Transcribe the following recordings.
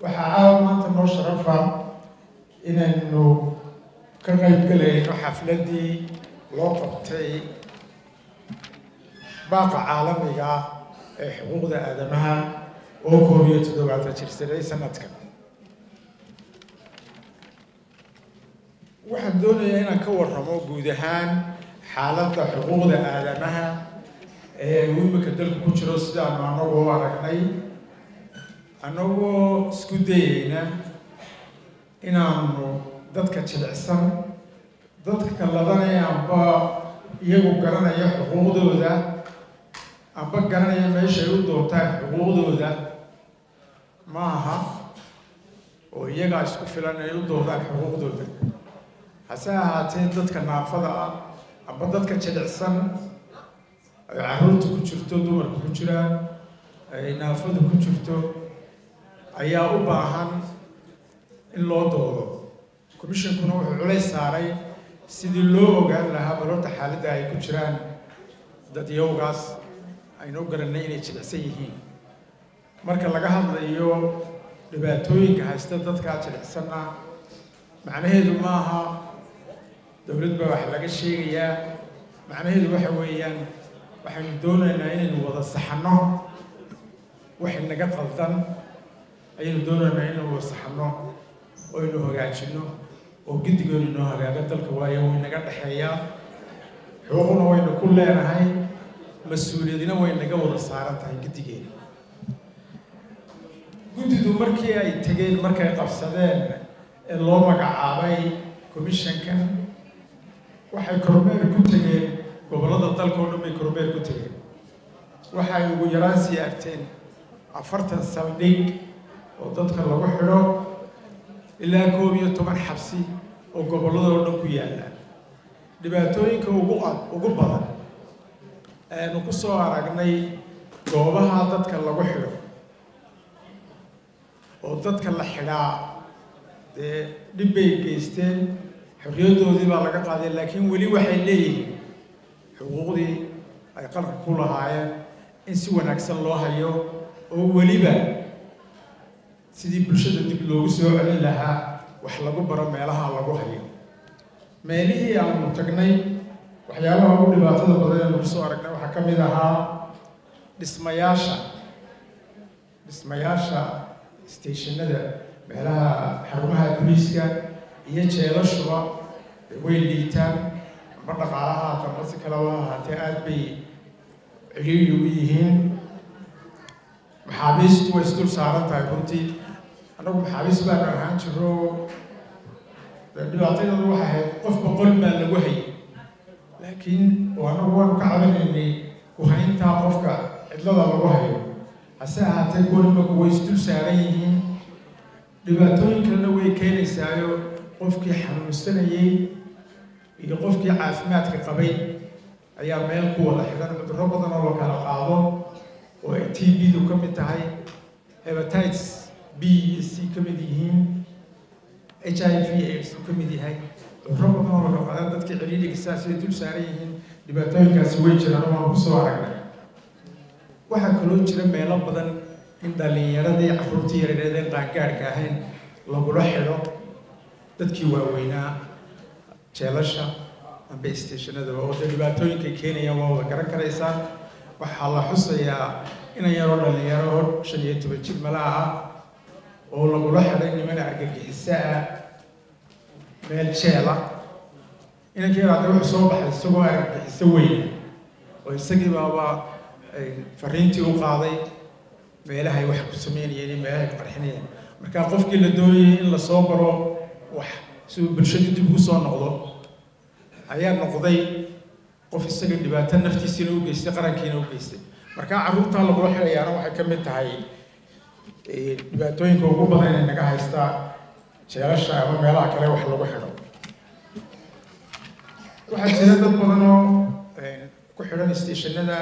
waxaa caawa maanta noo sharafa inaynu ka qayb galayno xafladdii loo qabtay baaqa caalamiga ee xuquuqda aadamaha oo koob iyo toddobaatan jirsaday sanadkan waxaan doonayaa inaan ka warramo guud ahaan xaaladda xuquuqda aadamaha ee uu imika dalku ku jiro sidaanu anagoo aragnay annagoo isku dayayna inaanu dadka jilicsan dadka ladanaya amba iyagu garanaya xuquuqdooda amba garanaya meeshay u doontaan xuquuqdooda ma aha oo iyagaa isku filan inay u doontaan xuquuqdooda hase ahaatee dadka naafada ah amba dadka jilicsan ay carruurta ku jirto dumarka ku jiraan ay naafada ku jirto ayaa u baahan in loo doodo commissionkuna wuxuu culays saaray sidii loo ogaan lahaa balorta xaaladda ay ku jiraan dadyowgaas aynu garanay inay jilicsan yihiin marka laga hadlayo dhibaatooyinka haysta dadkaa jilicsanna macnaheedu ma aha dowlad baa wax laga sheegayaa macnaheedu waxa weeyaan waxaynu doonaynaa inaynu wada saxano waxay naga qaldan ayaynu doonaynaa inaynu wada saxano oo aynu hagaajino oo guddigoonu inoo hagaaga dalka waayo way naga dhexeeyaa xuquuqna waynu ku leenahay mas-uuliyadina way naga wada saaran tahay guddigeena guddidu markii ay tegeen markay qabsadeen ee loo magacaabay commissionkan waxay kormeer ku tegeen gobollada dalka oo dhan bay kormeer ku tegeen waxay ugu yaraan sii agteen afartan saldhig oo dadka lagu xidho ilaa koob iyo toban xabsi oo gobollada oo dhan ku yaalla dhibaatooyinka ugu ad ugu badan aynu ku soo aragnay goobaha dadka lagu xidho oo dadka la xidhaa dee dhib bay geysteen xorriyaddoodii baa laga qaaday laakiin weli waxay leeyihiin xuquuqdii ay qalka ku lahaayeen in si wanaagsan loo hayo oo weliba sidii bulshada dib loogu soo celin lahaa wax lagu baro meelaha lagu hayo meelihii aanu tagnay waxyaabaha ugu dhibaatada badan ee lagu soo aragnay waxaa ka mid ahaa dhismayaasha dhismayaasha stationada meelaha xarumaha boliiska iyo jeelashuba way liitaan amba dhaqaalaha amba si kaleba ahaatee aada bay ciriiri u yihiin maxaabiistu way isdul saaran tahay runtii annagu maxaabiis baanu ahaan jiro dhibaatadoodu waxay ahayd qof boqol baa lagu hayay laakiin oo annagu waanu ka cabinaynay ku-hayntaa qofka cidlada lagu hayo hase ahaatee golimaku way isdul saaran yihiin dhibaatooyin kalena way keenaysaayo qofkii xanuunsanayey iyo qofkii caafimaadka qabay ayaa meel ku wada xidhan cudurro badan oo la kala qaado oo ay t b-du ka mid tahay hebatites b iyo c ka mid yihiin h i v aids uu ka mid yahay cudurro badan oo la kala qaada dadkii ciriiriga saasay dul saaran yihiin dhibaatooyinkaasi way jiraan oo waan kusoo aragnay waxaa kaloo jira meelo badan in dhallinyaradii carruurtii yareedeen qaangaadhka ahayn lagula xidho dadkii waaweynaa jeelasha amba stationadaba oo dee dhibaatooyinkay keenayaan waa wada garan karaysaan waxaa la xusayaa inan yaroo dhallinyaro shan iyo toban jir malaha ah oo lagula xidhay nimana argagixiso ah meel jeela inankii yaraade wuxuu soo baxay isagoo argagixiso weyn oo isagii baaba fariintii u qaaday meelahay wax ku sameynayeen iyo meelahay ku qarxinayeen marka qofkii la doonayay in lasoo baro wax si uu bulshadii dib ugu soo noqdo ayaa noqday qof isaga dhibaato naftiisiina u geystay qarankiina u geystay marka carruurtaa lagula xidhayaana waxay ka mid tahay dhibaatooyinka ugu badan inay naga haystaa jeelasha ama meelaha kale wax lagu xidho waxaa jira dad badan oo ku xidhan stationada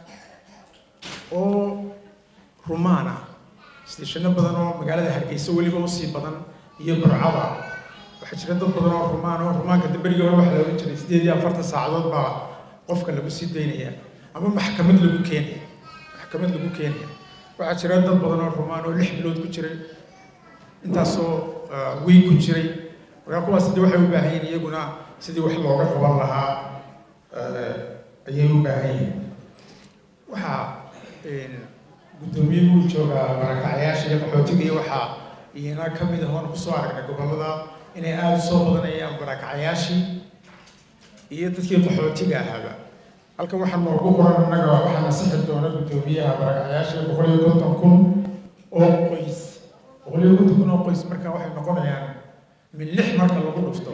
oo rumaan ah stationa badan oo magaalada hargeysa weliba usii badan iyo burcada waxaa jira dad badan oo rumaan oo rumaanka damberigii hore waxaa la odhan jiray sideed iyo afartan saacadood baa qofka lagu sii daynaya ama maxkamad lagu keenaya maxkamad lagu keenaya waxaa jira dad badan oo rumaan oo lix bilood ku jiray intaasoo weyn ku jiray markaa kuwaas de waxay u baahan yihin iyaguna sidii wax looga qaban lahaa ayay u baahan yihiin waxaa guddoomiye buu joogaa barakacyaasha iyo qaxootiga iyo waxaa iyana ka mid ah oon kusoo aragnay gobollada inay aada u soo badanayaan barakacyaashii iyo dadkii qaxootiga ahaaba halkan waxaa noogu qoran innaga waxaa nasixi doona guddoomiyaha barakacyaasha boqol iyo konton kun oo qoys boqol iyo konton kun oo qoys marka waxay noqonayaan min lix marka lagu dhufto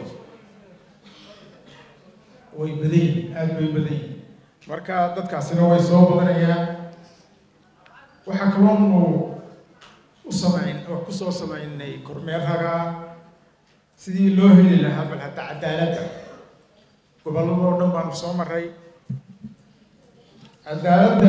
way badan yihin aada bay badan yihin marka dadkaasina way soo badanayaan waxaa kaloonu u samayn oo kusoo samaynay kormeeraga sidii loo heli lahaa bal hadda cadaaladda gobollada oo dhan baanu soo maray cadaaladda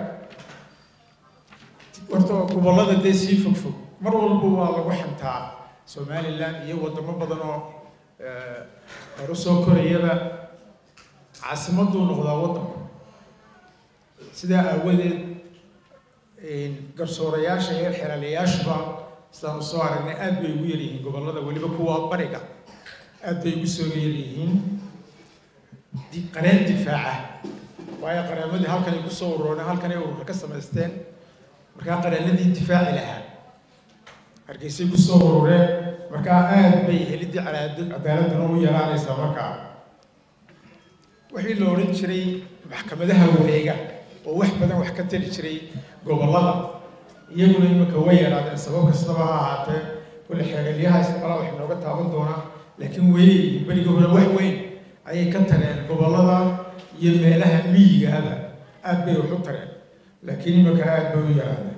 horta gobollada dee sii fog fog mar walba waa lagu xantaa somalilan iyo wadamo badan oo horu soo korayaba caasimaduu noqdaa waddanku sidaa aawadeed garsoorayaasha iyo xeraalayaashuba sidaanu soo aragnay aad bay ugu yaryihiin gobollada weliba kuwa bariga aad bay ugu soo yaryihiin qareen difaaca waayo qareenadii halkanay kusoo urooreen halkanay ururka ka samaysteen markaa qareenadii difaaci lahaa hargeysay kusoo urureen markaa aad bay helidii cadaaladuna u yaraanaysaa markaa wixii la odhan jiray maxkamadaha wareega oo wax badan wax ka tali jiray gobollada iyaguna iminka way yaraadeen sabab kastaba ha ahaatee kulle xeegalyaha isticmaala wax inooga taaban doonaa laakiin weli berigii hore wax weyn ayay ka tareen gobollada iyo meelaha miyigaaba aad bay wax u tareen laakiin iminka aad bay u yaraadeen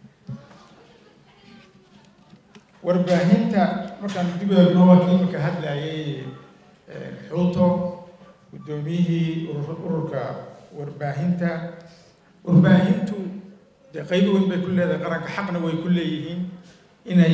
warbaahinta markaan dib eegno waa kii iminka hadlayay xuuto guddoomiyihii ururka warbaahinta warbaahintu dee qayb weyn bay ku leedahay qaranka xaqna way ku leeyihiin inay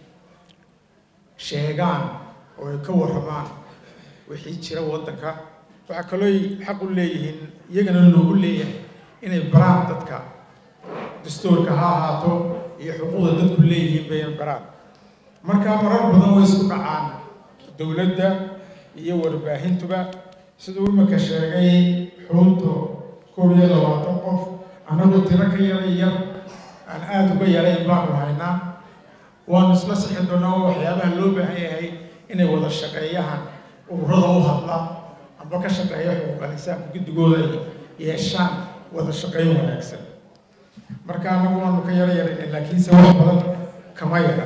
sheegaan oo ay ka warramaan wixii jira waddanka waxaa kalooy xaq u leeyihiin iyagana loogu leeyahay inay baraan dadka dastuurka ha ahaato iyo xuquuqda dadku leeyihiin bayan baraan marka marar badan way isku dhacaan dowladda iyo warbaahintuba siduu imika sheegay xuunto koob iyo labaatan qof annagu tiro ka yaray yar aan aada uga yarayn baanu haynaa waanu isla sixi doonaa oo waxyaabaha loo baahan yahay inay wada shaqeeyaan ururada u hadla amba ka shaqeeya xuquuqal insaanku guddigooda ay yeeshaan wada shaqeyn wanaagsan marka annagu waanu ka yaro yarayna laakiinse wax badan kama yara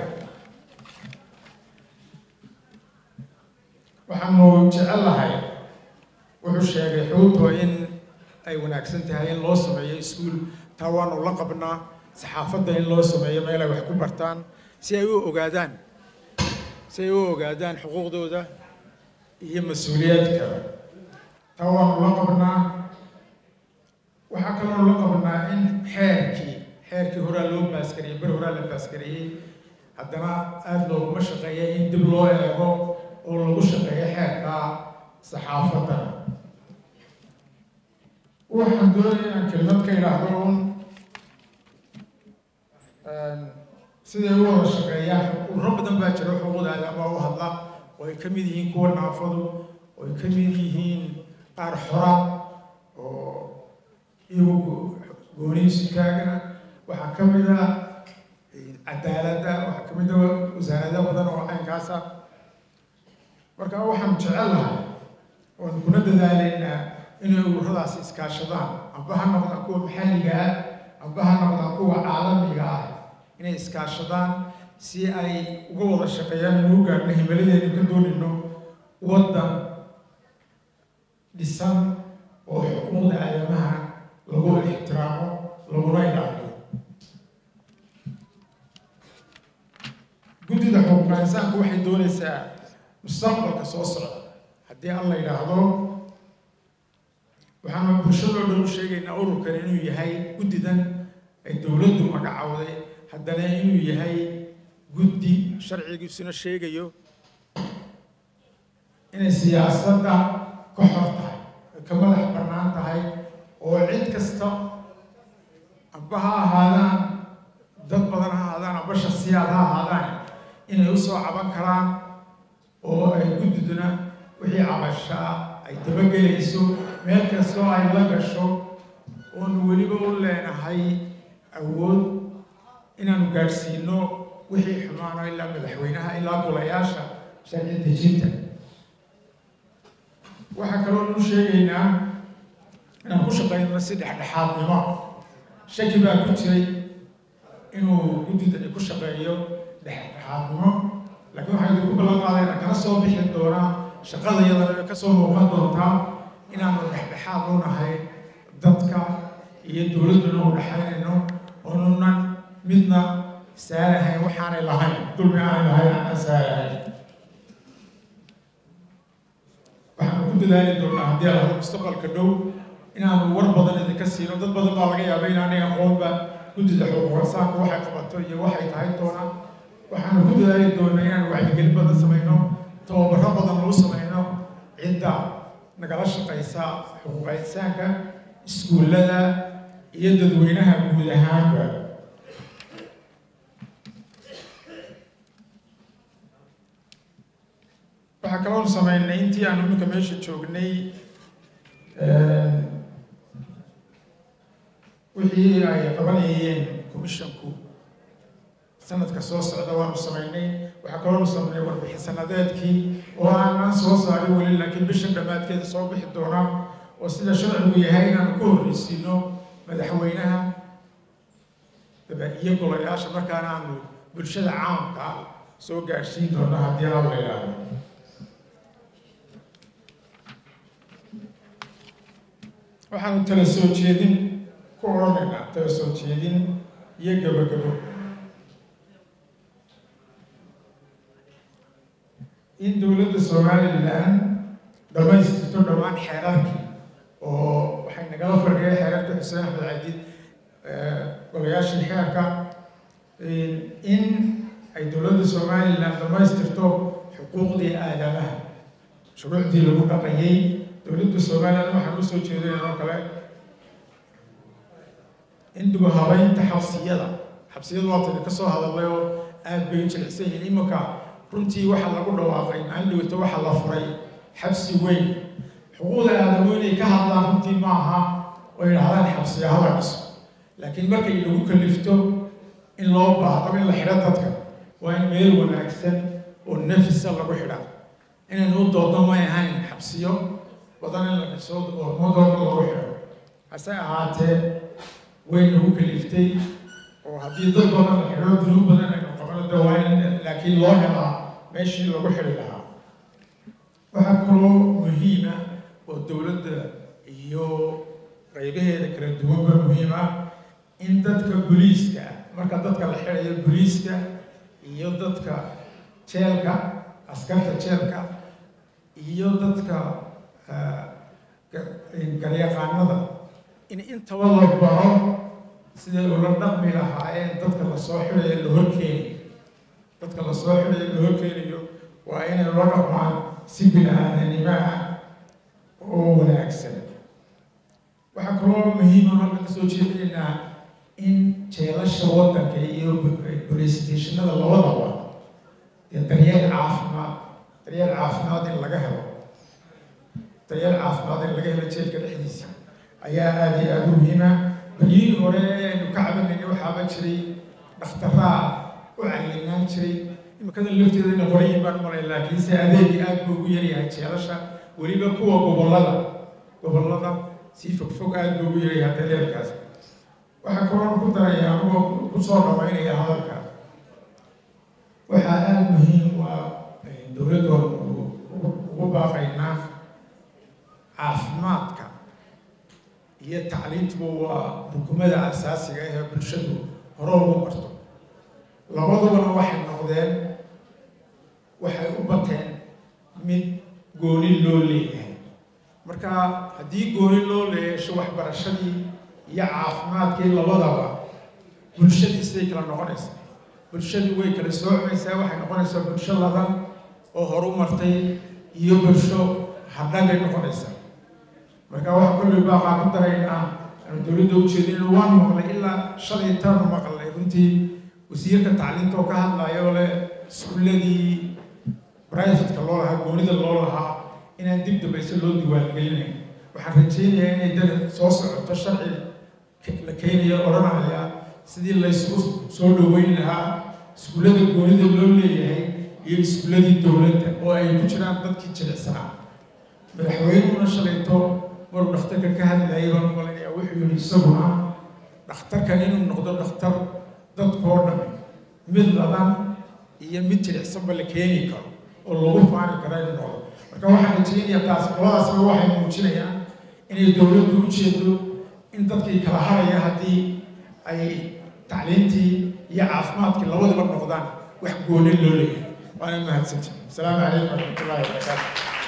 waxaanu jecel lahay wuxuu sheegay xuuto in ay wanaagsan tahay in loo sameeyo iskuul taa waanu la qabnaa saxaafadda in loo sameeyo meel ay wax ku bartaan si ay u ogaadaan si ay u ogaadaan xuquuqdooda iyo mas-uuliyaadkaba taa waanu la qabnaa waxaa kaloo la qabnaa in xeerkii xeerkii horaa loo baaskariyey ber horaa la baaskariyey haddana aada looguma shaqeeya in dib loo eego oo lagu shaqeeyo xeerka saxaafadda waxaan doonaya inaan kelmad ka idhaahdo un siday u wada shaqeeyaan ururo badan baa jira xuquuqda aadama u hadla oo ay ka mid yihiin kuwa naafadu oo ay ka mid yihiin qaar xora oo iyagu goonihiisu taagana waxaa ka mid a cadaaladda waxaa ka mid a wasaarada badan oo caynkaasa marka waxaan jecel lahay oon kuna dadaalaynaa inay ururadaasi iskaashadaan amba ha noqdaan kuwa maxalliga ah amba ha noqdaan kuwa caalamiga ah inay iskaashadaan si ay uga wada shaqeeyaan inuu gaadhno himaladeenu ka doonayno waddan dhisan oo xuquuqda aadamaha lagu ixtiraamo laguna ilaaliyo guddida xuquuqa insaanku waxay doonaysaa mustaqbalka soo socda haddii an la yidhaahdo waxaanu bulshadoo dhan u sheegaynaa ururkan inuu yahay guddidan ay dowladdu magacowday haddana inuu yahay guddi sharcigiisuna sheegayo inay siyaasadda ka xor tahay ay ka madax bannaan tahay oo cid kasta amba ha ahaadaan dad badan ha ahaadaan amba shaksiyaad ha ahaadaan inay usoo caban karaan oo ay guddiduna wixii cabashaa ay dabagelayso meel kastoo ay la gasho oonu weliba u leenahay awood inaanu gaadhsiino wixii xumaano ilaa madaxweynaha ilaa golayaasha sharci dejinta waxaa kaloo nu sheegaynaa inaan ku shaqayno si dhexdhexaadnimo shaki baa ku jiray inuu guddidani ku shaqeeyo dhexdhexaadnimo laakiin waxaa idinku ballan qaaday inaan kala soo bixi doonaa shaqada iyadana way ka soo muuqan doontaa inaanu dhexdhexaad u nahay dadka iyo dowladduna u dhexaynayno oonunan midna saarahayn waxaanay lahayn dulmi aanay lahayn aanan saarahayn waxaanu ku dadaali doonaa haddii alhado mustaqbalka dhow inaanu war badan idinka siino dad badan baa laga yaaba inaanay aqoonba guddida xuquuqasaanku waxay qabato iyo waxay tahay doonaan waxaanu ku dadaali doonaa inaanu wacyigelin badan samayno tababaro badan lagu samayno cidda nagala shaqaysa xuquuqa insaanka iskuullada iyo dadweynaha guud ahaanba waxaa kaloon sameynay intii aanu iminka meesha joognay wixii ay qabanayeen commissionku sanadka soo socda waanu sameynay waxaa kaloonu sameynay warbixin sanadeedkii oo aanan soo saarin weli laakiin bishan dhammaadkeeda soo bixi doonaa oo sida sharcigu yahay inaanu ka horreysiino madaxweynaha iyo golayaasha markaana aanu bulshada caamka soo gaadhsiin doona haddii aan la yidhaahdo waxaanu tala soo jeedin ku odhanaynaa tala soo jeedin iyo gabagabo in dowladda somalilan dhamaystirto dhammaan xeerarkii oo waxay nagala fadhiyay xeerarka xuseen axmed cadiid golayaashii xeerka in ay dowladda somalilan dhamaystirto xuquuqdii aadamaha shuruucdii lagu dhaqayay dowladda somalilan waxaan usoo jeedinayn oo kale in dib u habeynta xabsiyada xabsiyada waatayna ka soo hadalay oo aada bay u jilicsan yihiin iminka runtii waxaa lagu dhawaaqay maalin dhaweyto waxaa la furay xabsi weyn xuquuqda aadamu inay ka hadlaan runtii ma aha oo yidhahdaan xabsiya hala dhiso laakiin markay lagu kalifto in loo baahdo in la xidho dadka waa in meel wanaagsan oo nafisa lagu xidha inaynu u doodno may ahayn xabsiyo badan in la dhiso oo madooda lagu xidho hase ahaatee way nagu kaliftay oo haddii dad badan la xidho dunuub badan aynu qabano de waa in laakiin loo helaa meeshii lagu xidhi lahaa waxaa kaloo muhiima oo dowladda iyo qaybaheeda kala duwanba muhiim ah in dadka booliiska marka dadka la xidhayo booliiska iyo dadka jeelka askarta jeelka iyo dadka garyaqaanada in intaba la baro siday ula dhaqmi lahaayeen dadka lasoo xidhayo la horkeenayo dadka lasoo xidhayo la horkeenayo waa inay ula dhaqmaan si bini-aadanimo ah oo wanaagsan waxaa kaloo muhiima halka kasoo jeedinaynaa in jeelasha waddanka iyo bolistationnada labadaba dee daryeel caafimaad daryeel caafimaad in laga helo daryeel caafimaad in laga helo jeelka dhexdiisa ayaa aada iyo aada u muhiima baryihii hore aynu ka cabanayna waxaaba jiray dhakhtaraa u cayinaan jiray imikada lafteeda ina qorayin baan malay laakiinse adeegi aada buu ugu yaryahay jeelasha weliba kuwa gobollada gobollada si fogfog aada buu ugu yaryahay dareerkaas waxaa kaloo ku daraya anigoo kusoo dhamaynaya hadalka waxaa aada muhiim waa dowladdood ugu baaqaynaa caafimaadka iyo tacliintuba waa xukumada asaasiga ah ee bulshadu hore ugu marto labadubana waxay noqdeen waxay u bateen mid gooni loo leeyahay marka haddii gooni loo leeyasho waxbarashadii iyo caafimaadkii labadaba bulshadii siday kala noqonaysaa bulshadii way kala soocmaysaa waxay noqonaysaa bulsho ladan oo horu martay iyo bulsho hadhagay noqonaysaa marka waxaa kolley baaqaa ku daraynaa aanu dowladda u jeedin waan maqlay ilaa shalay taanu maqlay runtii wasiirka tacliinta oo ka hadlayo le iskuuladii brivatka loo lahaa goonida loo lahaa inaan dib dambayse loo diiwaangelinayn waxaan rajeynayaa inay dad soo socoto sharci la keenayo odhanaya sidii laysugu soo dhaweyn lahaa iskuullada goonida loo leeyahay iyo iskuulladii dowladda oo ay ku jiraan dadkii jilicsanaa madaxweynuhuna shalayto maruu dhakhtarka ka hadlayay baan malaynayaa wuxuu yihi isaguna dhakhtarkan inuu noqdo dhakhtar dadkoo dhami mid ladan iyo mid jilicsanba la keeni karo oo lagu faani karo inuu noqdo marka waxaan rajeynayaa taas qoladaasba waxay muujinayaan inay dowladdu u jeedo in dadkii kala haraya haddii ay tacliintii iyo caafimaadkii labadaba noqdaan wax gooni loo leeyahay waana mahadsantihin asalaamu calaykum waraxmatullahi wabarakaatu